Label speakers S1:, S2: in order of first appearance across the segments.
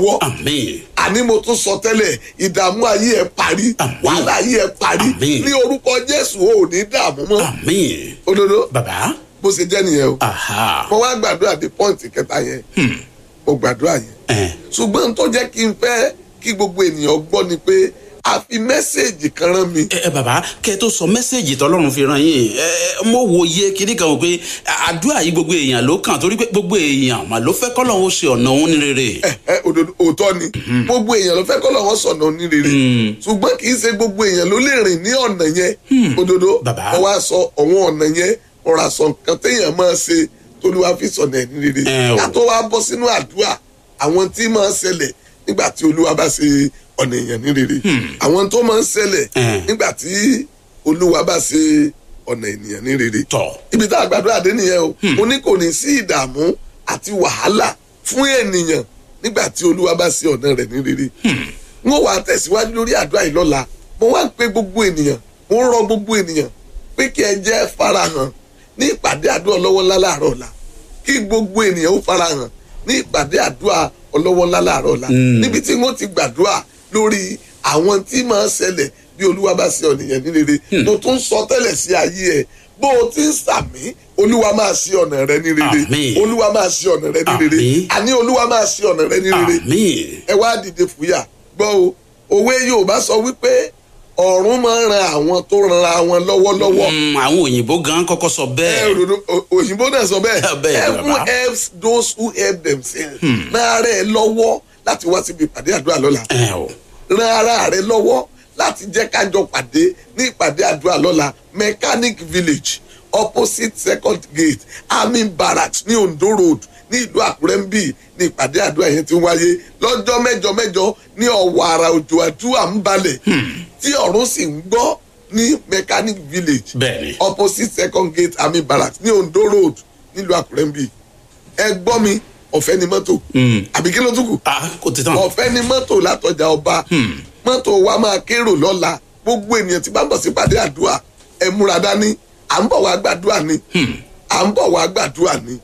S1: lọ́wọ́
S2: àmín
S1: àní mo tún sọ tẹ́lẹ̀ ìdààmú ayé ẹ parí
S2: Àmín.
S1: wàhálà ayé ẹ parí
S2: Àmín.
S1: ní orúkọ jésù ò ní dààmú mọ́
S2: àmín
S1: òdodo
S2: bàbá
S1: bó ṣe jẹ́ nìyẹn o
S2: aha
S1: mo wá gbàdúrà dé pọ́ǹtì kẹta yẹn mo gbàdúrà yẹn
S2: ẹ
S1: ṣùgbọ́n tó jẹ́ kí n fẹ́ kí gbogbo ènìyàn gbọ́ ni pé a fi mẹ́sẹ̀gì kan rán mi
S2: ẹ ẹ, bàbá kẹ tó sọ mẹsẹgì tọlọ́run fi ràn yín ẹ ẹ, mo wòye kiri kan wò pé àdúrà yìí gbogbo èèyàn ló kàn torí pé gbogbo èèyàn mà ló fẹ́ kọ́lọ́run ó ṣe ọ̀nà òun ní rere.
S1: ẹ ẹ òdodo òótọ́ ni gbogbo èèyàn ló fẹ́ kọ́ lọ́wọ́ sọ̀nà onírere ṣùgbọ́n kì í ṣe gbogbo èèyàn ló lè rìn ní ọ̀nà yẹn òdodo
S2: Bàbá.
S1: mo wá sọ ọ̀wọ́n ọ̀nà yẹn ọ̀rọ̀ àsọ nǹkan téèyàn máa ṣe tólúwa fi sọ̀nà ẹ̀ ní rere
S2: Ẹ o.
S1: ká tó wá bọ́ sínú àdúrà àwọn tí máa ṣẹlẹ̀ nígbà tí olúwa bá ṣe ọ̀nà èèyàn ní rere àwọn tó máa ń ṣẹlẹ̀
S2: Ẹ.
S1: nígbà tí olúwa bá ṣe ọ̀nà ènìyàn ní rere
S2: tọ
S1: ibi tá a gbàdúrà dé nìyẹn o mo ní kò ní sí ìdààmú àti wàhálà fún ènìyàn nígbà tí olúwa bá ṣe ọ̀nà rẹ̀ ní rere n ó wàá tẹ̀síwájú lórí àdúrà yìí lọ́la mo wá ń pe gbogbo ènìyàn mo ń rọ gbogbo ènìyàn pé kí ẹ jẹ́ farahàn ní ìpàdé àdúrà ọlọ́wọ́ ńlá láàárọ̀ ọ̀la kí gbogbo ènìyàn ó farahàn ní ìpàdé àdúrà ọlọ́wọ́ ńlá láàárọ̀ ọ̀la níbi tí wọ́n ti gbàdúrà lórí àwọn tí máa ń ṣẹlẹ̀ bí olúwa bá ṣe ọ̀nìyàn ní rere mo tún sọ tẹ́lẹ̀ sí ayé ẹ̀ bó o ti ń sàmí olúwa máa ṣe ọ̀nà rẹ ní rere
S2: Àmín.
S1: olúwa máa ṣe ọ̀nà rẹ ní rere
S2: Àmín.
S1: àní olúwa máa ṣe ọ̀nà rẹ ní rere
S2: àmín
S1: ẹ wá dìde fúyà gbọ́ o òwe yorùbá sọ wípé ọ̀run máa ń ran àwọn tó ran àwọn lọ́wọ́lọ́wọ́
S2: Mm, àwọn òyìnbó gan kọ́kọ́ sọ
S1: ẹ
S2: bẹ́ẹ̀
S1: òdodo o- òyìnbó náà sọ bẹ́ẹ̀
S2: Bẹ́ẹ̀ ni,
S1: heaven
S2: bàbá.
S1: helps those who help themselves ran ara ẹ lọ́wọ́ láti wá síbi ìpàdé àdúrà lọ́la
S2: ẹ o
S1: ran ara rẹ lọ́wọ́ láti jẹ́ kájọ pàdé ní ìpàdé àdúrà lọ́la mechanic village opposite second gate army barracks ní ondo road ní ìlú àkúrẹ́ ń bì ní ìpàdé àdúrà yẹn ti ń wáyé lọ́jọ́ mẹ́jọ mẹ́jọ ní ọ̀wọ̀ àrà òjò àdúrà ń balẹ̀ tí ọ̀run sì ń gbọ́ ní mechanic village
S2: bẹ́ẹ̀ni
S1: opposite second gate army barracks ní ondo road nílùú àkúrẹ́ ń bì ẹ gbọ́ mi ọ̀fẹ́ ni mọ́tò àbí kí ló tún kù
S2: ah kò ti tán
S1: ọ̀fẹ́ ni mọ́tò látọjà ọba mọ́tò wa máa kérò lọ́la gbogbo ènìyàn tí bá ń bọ̀ sí pàdé àdúrà ẹ múra dání à ń bọ̀ wá gbàdúrà ni à ń bọ̀ wá gbàdúrà ni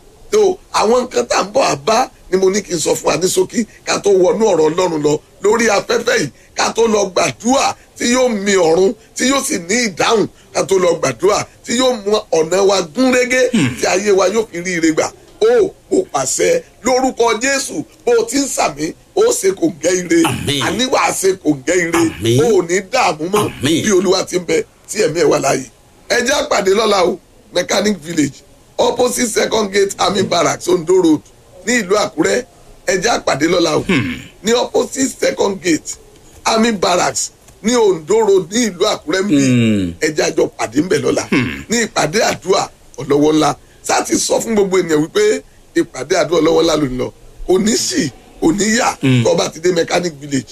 S1: tó àwọn nǹkan tá à ń bọ̀ wá bá ni mo ní kí n sọ fún wa ní ṣókí ká tó wọnú ọ̀rọ̀ ọlọ́run lọ lórí afẹ́fẹ́ yìí ká tó lọ gbàdúrà tí yóò mi ọ̀run tí yóò sì ní ìdáhùn ká tó lọ gbàdúrà tí yóò mú ọ̀nà wa gún régé tí ayé wa yóò fi rí ire gbà ó mo pàṣẹ lórúkọ jésù bó o ti ń sàmí ó ṣe kò gẹ́ ire
S2: Àmín.
S1: àníwá ṣe kò gẹ́ ire
S2: Àmín.
S1: ó ò ní dààmú mọ́
S2: Àmín.
S1: bí olúwa ti ń bẹ tí ẹ̀mí ẹ̀ wà láàyè ẹ jẹ́ àpàdé lọ́la o mechanic village opposite second gate army barracks ondo road ní ìlú àkúrẹ́ ẹ jẹ́ àpàdé lọ́la o ní opposite second gate army barracks ní ondo road ní ìlú àkúrẹ́ ń bí ẹ jẹ́ àjọ pàdé ń bẹ̀ lọ́la ní ìpàdé àdúrà ọlọ́wọ́ ńlá sáti sọ fún gbogbo ènìyàn wípé ìpàdé àdúrà ọlọ́wọ́ ńlá ló ń lọ òní sì òní yà tó bá ti dé mechanic village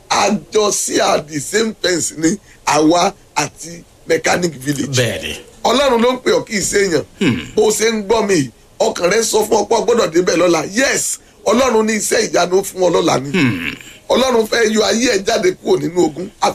S1: àjọ sí à the same fence ní àwa àti mechanic village
S2: bẹ́ẹ̀ni
S1: ọlọ́run ló ń pè ọ́ kì í ṣe èèyàn bó o ṣe ń gbọ́ mi yìí, ọkàn rẹ sọ fún ọ pé o gbọ́dọ̀ débẹ̀ lọ́la yes ọlọ́run ní iṣẹ́ ìyanu fún ọ lọ́la ni ọlọ́run fẹ́ yọ ayé ẹ̀ jáde kúrò nínú ogun